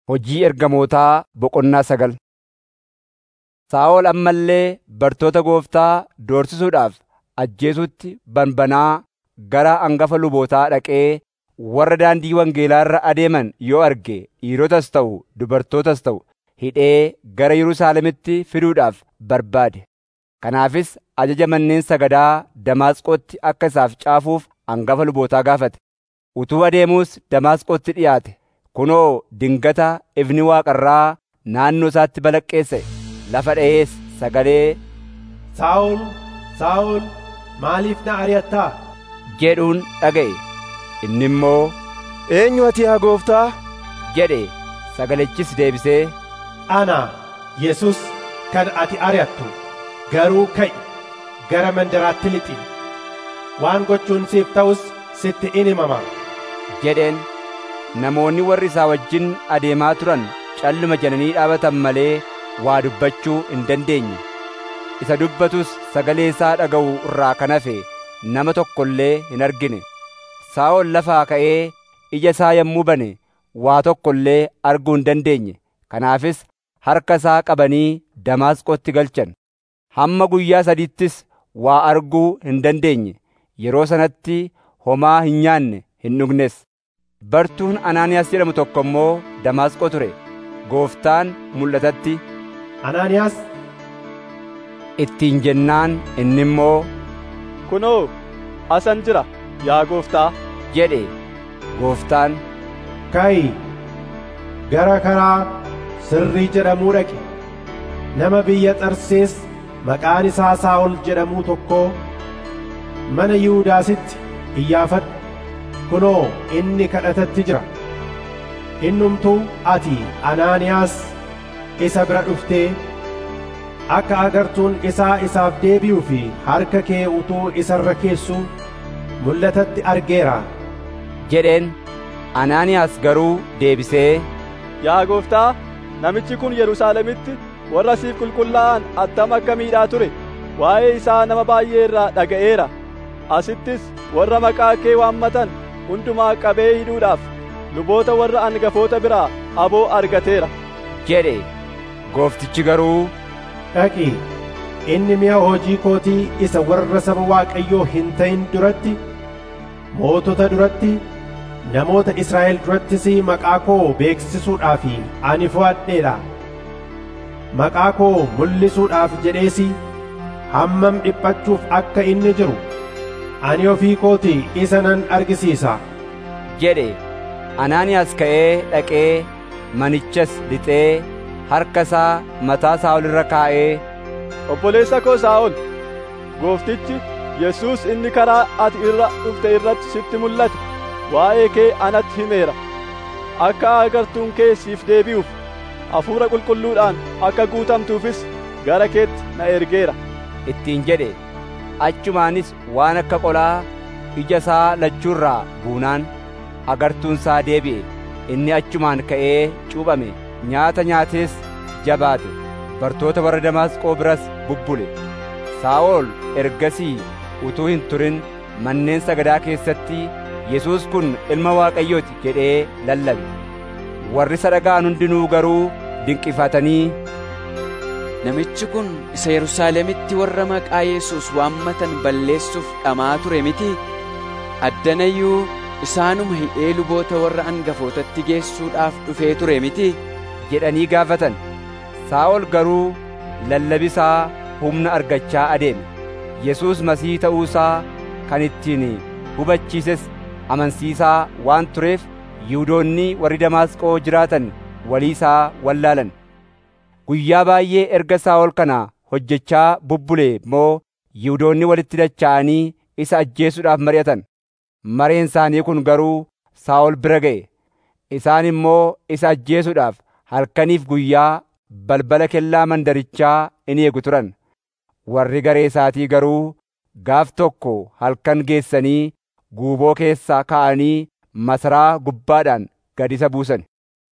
Hojii ergamootaa boqonnaa sagal Saa'ol amma illee bartoota Gooftaa doorsisuudhaaf ajjeesuutti banbanaa gara hangafa lubootaa dhaqee warra daandii wangeelaa irra adeeman yoo arge dhiirotas ta'u dubartootas ta'u hidhee gara Yerusaalemitti fiduudhaaf barbaade. Kanaafis ajaja manneen sagadaa Damaasqootti akka isaaf caafuuf hangafa lubootaa gaafate. Utuu adeemuus Damaasqootti dhi'aate. Kunoo dingata ifni Waaqa irraa naannoo isaatti balaqqeessa'e. Lafa dha'ees sagalee, Saa'ol, Saa'ol, maaliif na ari'attaa? jedhuun dhaga'e. Inni immoo, Eenyu ati yaa gooftaa? jedhe sagalichis deebisee, Ana, Yesus kan ati ari'attu. Garuu ka'i, gara mandaraatti lixi. Waan gochuun siif ta'us sitti in himama. jedheen. Namoonni warri isaa wajjin adeemaa turan calluma jedhanii dhaabatan malee waa dubbachuu hin dandeenye. Isa dubbatus sagalee isaa dhaga'u irraa kan hafe nama tokko illee hin argine. Saa'ol lafaa ka'ee ija isaa yommuu bane waa tokko illee arguu hin dandeenye. Kanaafis harka isaa qabanii Damaasqootti galchan. Hamma guyyaa sadiittis waa arguu hin dandeenye. Yeroo sanatti homaa hin nyaanne hin dhugnes. Bartuun Anaaniyaas jedhamu tokko immoo Damaasqoo ture. Gooftaan mul'atatti Anaaniyaas, ittiin jennaan inni immoo Kunoo, asan jira, yaa gooftaa. jedhe. Gooftaan ka'i, gara karaa sirrii jedhamuu dhaqi. Nama biyya Xarsees maqaan isaa Saa'ol jedhamuu tokkoo mana Yihuudaasitti iyyaafadhu. Kunoo inni kadhatatti jira. Innumtuu ati Anaaniyaas isa bira dhuftee akka agartuun isaa isaaf deebi'uu fi harka kee utuu isa irra keessuu mul'atatti argeera. jedheen. Anaaniyaas garuu deebisee Yaa gooftaa, namichi kun Yerusaalemitti warra siif qulqullaa'an attam akka miidhaa ture. Waa'ee isaa nama baay'ee irraa dhaga'eera. Asittis warra maqaa kee waammatan hundumaa qabee hidhuudhaaf luboota warra angafoota biraa aboo argateera. jedhe. Gooftichi garuu Dhaqi, inni mi'a hojii kootii isa warra saba Waaqayyoo hin ta'in duratti, mootota duratti, namoota Israa'el durattis maqaa koo beeksisuudhaaf ani fo'adheedha. Maqaa koo mul'isuudhaaf jedhees hammam dhiphachuuf akka inni jiru, ani ofii kootii isa nan argisiisa. jedhe. Anaaniyaas ka'ee dhaqee manichas lixee harka isaa mataa Saa'ol irra kaa'ee Obboleessa koo Saa'ol, gooftichi Yesuus inni karaa ati irra dhufte irratti sitti mul'ate waa'ee kee anatti himeera. Akka agartuun kee siif deebi'uuf hafuura qulqulluudhaan akka guutamtuufis gara keetti na ergeera. ittiin jedhe. Achumaanis waan akka qolaa ija isaa lachuurraa buunaan agartuun isaa deebi'e. Inni achumaan ka'ee cuuphame nyaata nyaatees jabaate. Bartoota warra Damaasqoo biras bubbule. Saa'ol ergasii utuu hin turin manneen sagadaa keessatti Yesuus kun ilma Waaqayyooti jedhee lallabe. Warri isa dhaga'an hundinuu garuu dinqifatanii Namichi kun isa Yerusaalemitti warra maqaa Yesuus waammatan balleessuuf dhamaa ture miti. Addanayyuu isaanuma hidhee luboota warra angafootatti geessuudhaaf dhufee ture miti. jedhanii gaafatan. Saa'ol garuu lallabisaa humna argachaa adeeme. Yesuus Masii ta'uu isaa kan ittiin hubachiises amansiisaa waan tureef Yihuudoonni warri Damaasqoo jiraatan walii isaa wallaalan. Guyyaa baay'ee erga Saa'ol kana hojjechaa bubbulee immoo Yihuudoonni walitti dacha'anii isa ajjeesuudhaaf mari'atan. Mareen isaanii kun garuu Saa'ol bira ga'e. Isaan immoo isa ajjeesuudhaaf halkaniif guyyaa balbala kellaa mandarichaa in eegu turan. Warri garee isaatii garuu gaaf tokko halkan geessanii guuboo keessaa ka'anii masaraa gubbaadhaan gad isa buusan.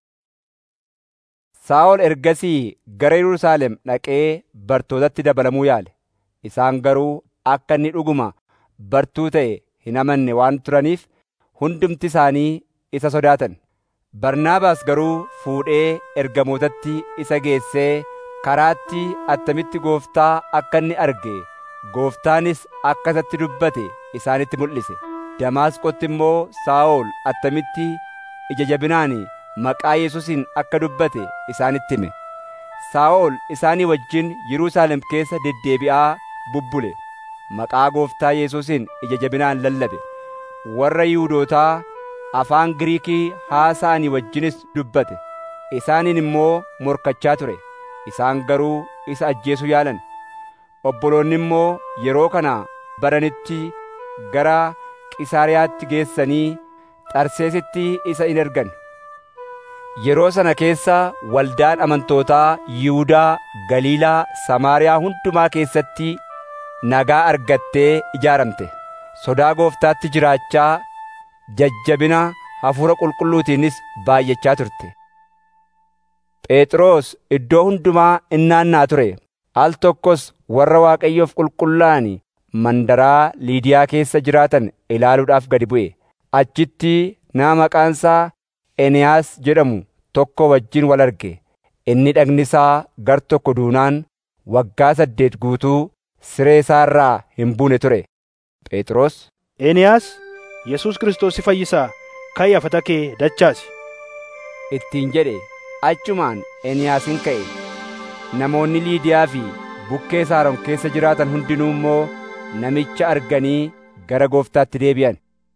Saa'ol ergasii gara Yerusaalem dhaqee bartootatti dabalamuu yaale. Isaan garuu akka inni dhuguma bartuu ta'e hin amanne waan turaniif hundumti isaanii isa sodaatan. barnaabaas garuu fuudhee ergamootatti isa geessee karaatti attamitti gooftaa akka inni arge gooftaanis akka isatti dubbate isaanitti mul'ise damaasqotti immoo saa'ol attamitti ija jabinaan maqaa yesuusin akka dubbate isaanitti hime saa'ol isaanii wajjin Yerusaalem keessa deddeebi'aa bubbule maqaa gooftaa yesuusin ija jabinaan lallabe warra yihuudootaa afaan giriikii haasa'anii wajjinis dubbate isaaniin immoo morkachaa ture isaan garuu isa ajjeesuu yaalan obboloonni immoo yeroo kana baranitti gara qisaariyaatti geessanii xarseesitti isa in ergan yeroo sana keessa waldaan amantootaa yihudaa galiilaa samaariyaa hundumaa keessatti nagaa argattee ijaaramte sodaa gooftaatti jiraachaa jajjabina hafuura qulqulluutiinis baay'achaa turte phexros iddoo hundumaa innaannaa ture al tokkos warra waaqayyoof qulqullaa'an mandaraa liidiyaa keessa jiraatan ilaaluudhaaf gadi bu'e achitti nama maqaansaa eniyaas jedhamu tokko wajjin wal arge inni dhagni isaa gar tokko duunaan waggaa saddeet guutuu siree isaa irraa hin buune ture phexros Eeniyaas Yesuus Kiristoos si fayyisaa ka'ii afata kee dachaasi. ittiin jedhe achumaan eniyaasin ka'e namoonni liidiyaa fi bukkee saaron keessa jiraatan hundinuu immoo namicha arganii gara gooftaatti deebi'an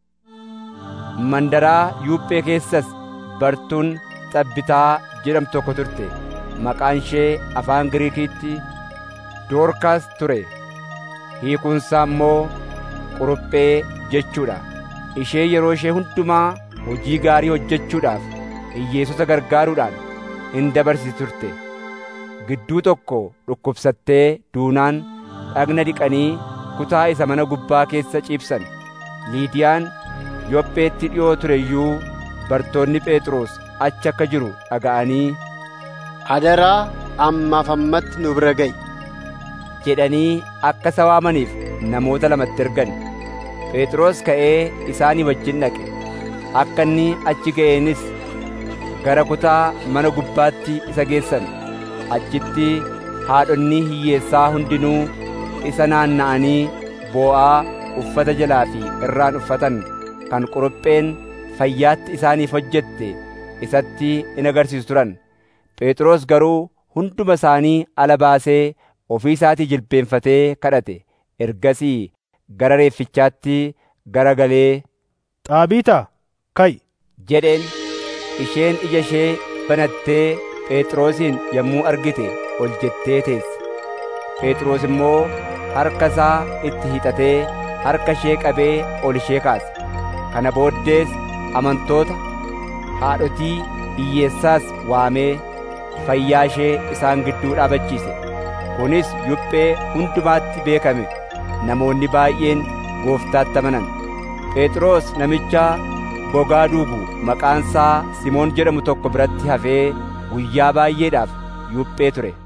mandaraa yuuphee keessas bartuun xabbitaa jedhamtu tokko turte maqaan ishee afaan giriikiitti doorkaas ture hiikunsaa immoo quruphee jechuudha ishee yeroo ishee hundumaa hojii gaarii hojjechuudhaaf hiyyeessota gargaaruudhaan in dabarsiti turte gidduu tokko dhukkubsattee duunaan dhagna dhiqanii kutaa isa mana gubbaa keessa ciibsan liidiyaan yopheetti dhi'oo ture iyyuu bartoonni phexros achi akka jiru dhaga'anii Adaraa ammaaf ammatti nu bira ga'i. jedhanii akka isa waamaniif namoota lamatti ergan phexros ka'ee isaanii wajjin dhaqe akka inni achi ga'eenis gara kutaa mana gubbaatti isa geessan achitti haadhonni hiyyeessaa hundinuu isa naanna'anii boo'aa uffata jalaa fi irraan uffatan kan qurupheen fayyaatti isaaniif hojjette isatti in agarsiisu turan phexros garuu hunduma isaanii ala baasee ofii isaatii jilbeenfatee kadhate ergasii gara reeffichaatti gara galee Xaabiitaa ka'i. jedheen isheen ija ishee banattee phexrosin yommuu argite ol jettee teesse phexros immoo harka isaa itti hiixatee harka ishee qabee ol ishee kaase kana booddees amantoota haadhotii hiyyeessaas waamee fayyaa ishee isaan gidduu dhaabachiise kunis yuphee hundumaatti beekame namoonni baay'een gooftaatti amanan phexros namicha gogaa duugu maqaansaa simoon jedhamu tokko biratti hafee guyyaa baay'eedhaaf yuphee ture